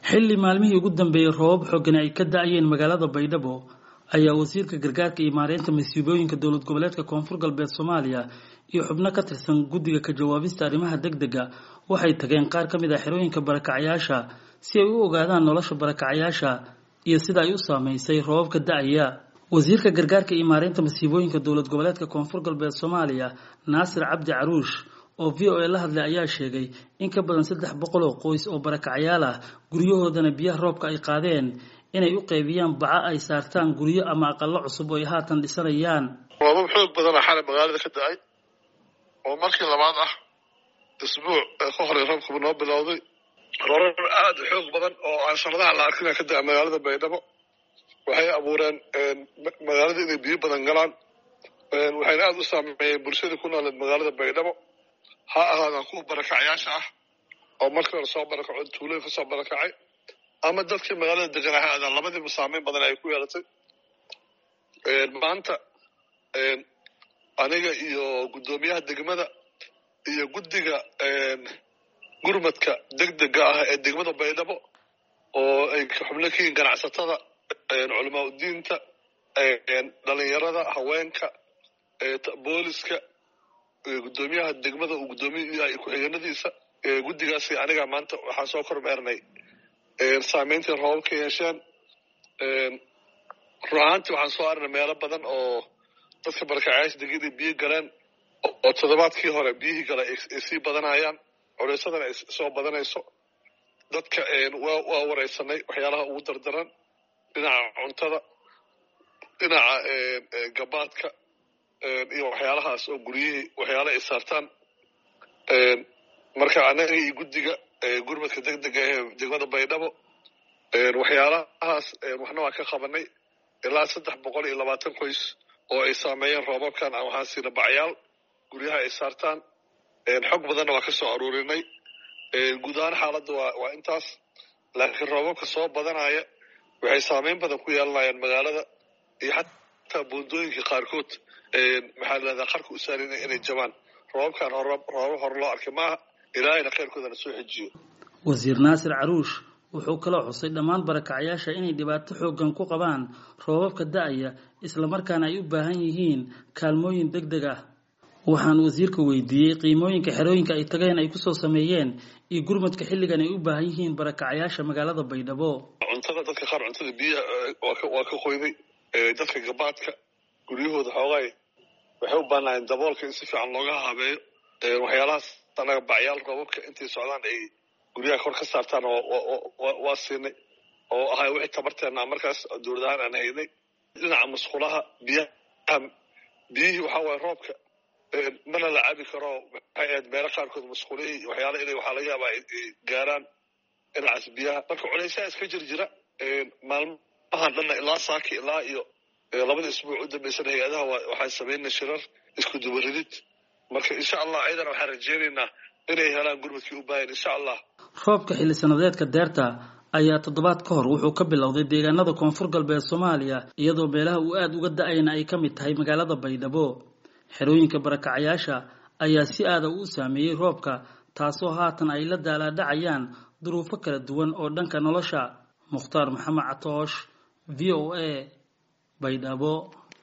xilli maalmihii ugu dambeeyey roobab xoogani ay ka da-ayeen magaalada baydhabo ayaa wasiirka gargaarka iyo maareynta masiibooyinka dowlad goboleedka koonfur galbeed soomaaliya iyo xubno ka tirsan guddiga ka jawaabista arrimaha degdega waxay tageen qaar ka mid ah xerooyinka barakacyaasha si ay u ogaadaan nolosha barakacyaasha iyo sida ay u saameysay roobabka da-aya wasiirka gargaarka iyo maareynta masiibooyinka dowlad goboleedka koonfur galbeed soomaaliya naasir cabdi caruush oo v o a la hadlay ayaa sheegay in ka badan saddex boqol oo qoys oo barakacyaal ah guryahoodana biyaha roobka ay qaadeen inay u qaybiyaan baca ay saartaan guryo ama aqalo cusub oo ay haatan dhisanayaan roobab xoog badana xalay magaalada ka da-ay oo markii labaad ah isbuuc ka horey roobkaba noo bilowday roobab aada u xoog badan oo aan sanadaha la arkina ka da-a magaalada baydhabo waxay abuureen magaalada inay biyo badan galaan waxayna aada u saameeyeen bulshada ku nooleed magaalada baydhabo ha ahaadaan kuwa barakacyaasha ah oo markii hore soo barakaco tuulooyin kasoo barakacay ama dadkii magaalada degan ha aadaan labadiiba saameyn badan ay ku yeelatay maanta aniga iyo guddoomiyaha degmada iyo guddiga gurmadka degdega ah ee degmada baydhabo oo ay xubno ka yihiin ganacsatada culamaa udiinta dhalinyarada haweenka booliska guddoomiyaha degmada uu guddoomiyaha ku-xigeenadiisa guddigaasi aniga maanta waxaan soo kormeernay saameyntii roobab ka yeesheen run ahaantii waxaan soo arnay meelo badan oo dadka barakacyaasha degida biyo galeen oo toddobaadkii hore biyihii gale ay sii badanayaan culeysadana ay soo badanayso dadka waa wareysanay waxyaalaha ugu dardaran dhinaca cuntada dhinaca gabaadka iyo waxyaalahaas oo guryihii waxyaala ay saartaan marka anaga iyo guddiga gurmadka degdega ee degmada baydhabo waxyaalahaas waxna waan ka qabanay ilaa saddex boqol iyo labaatan qoys oo ay saameeyeen roobabkan aan waxaan siina bacyaal guryaha ay saartaan xog badanna waa ka soo aruurinay guud ahaan xaaladda waa waa intaas laakiin roobabka soo badanaya waxay saameyn badan ku yeelanayaan magaalada iyo xataa buundooyinka qaarkood maxaa lahahdaa qarka u saarin inay jabaan roobabkan roobab hore loo arkay maaha ilaahayna khayrkoodana soo xejiyo wasiir naasir caruush wuxuu kaloo xusay dhammaan barakacyaasha inay dhibaato xoogan ku qabaan roobabka da-aya islamarkaana ay u baahan yihiin kaalmooyin deg deg ah waxaan wasiirka weydiiyey qiimooyinka xerooyinka ay tageen ay kusoo sameeyeen iyo gurmadka xilligan ay u baahan yihiin barakacyaasha magaalada baydhabo cuntada dadka qaar cuntada biyaha waa ka qoyday dadka gabaadka guryahooda xoogaay waxay u baanaayeen daboolka in si fiican looga habeeyo waxyaalahaas anaga bacyaal roobabka intay socdaan ay guryaha kor ka saartaan waa siinay oo ahay wixii tabarteena markaas dowlad ahaan aan haynay dhinaca musqulaha biyaha biyihii waxaa waaya roobka mana la cabi karo maxay ahayd meelo qaarkood musqulihii waxyaala inay waxaa laga yaabaa ay gaaraan dhinacaas biyaha marka culaysaha iska jir jira maalmahan dhanna ilaa saaki ilaa iyo labada isbuuc u dambeysana hay-adaha waxaan samaynay shirar isku dubaridid marka insha allah ayadana waxaan rajeynaynaa inay helaan gurmadkii u baahan insha allah roobka xilli sanadeedka deerta ayaa toddobaad ka hor wuxuu ka bilowday deegaanada koonfur galbeed soomaaliya iyadoo meelaha uu aada uga da-ayna ay ka mid tahay magaalada baydhabo xerooyinka barakacyaasha ayaa si aada u saameeyey roobka taasoo haatan ay la daalaadhacayaan duruufo kala duwan oo dhanka nolosha mukhtaar maxamed catoosh v o a baydhabo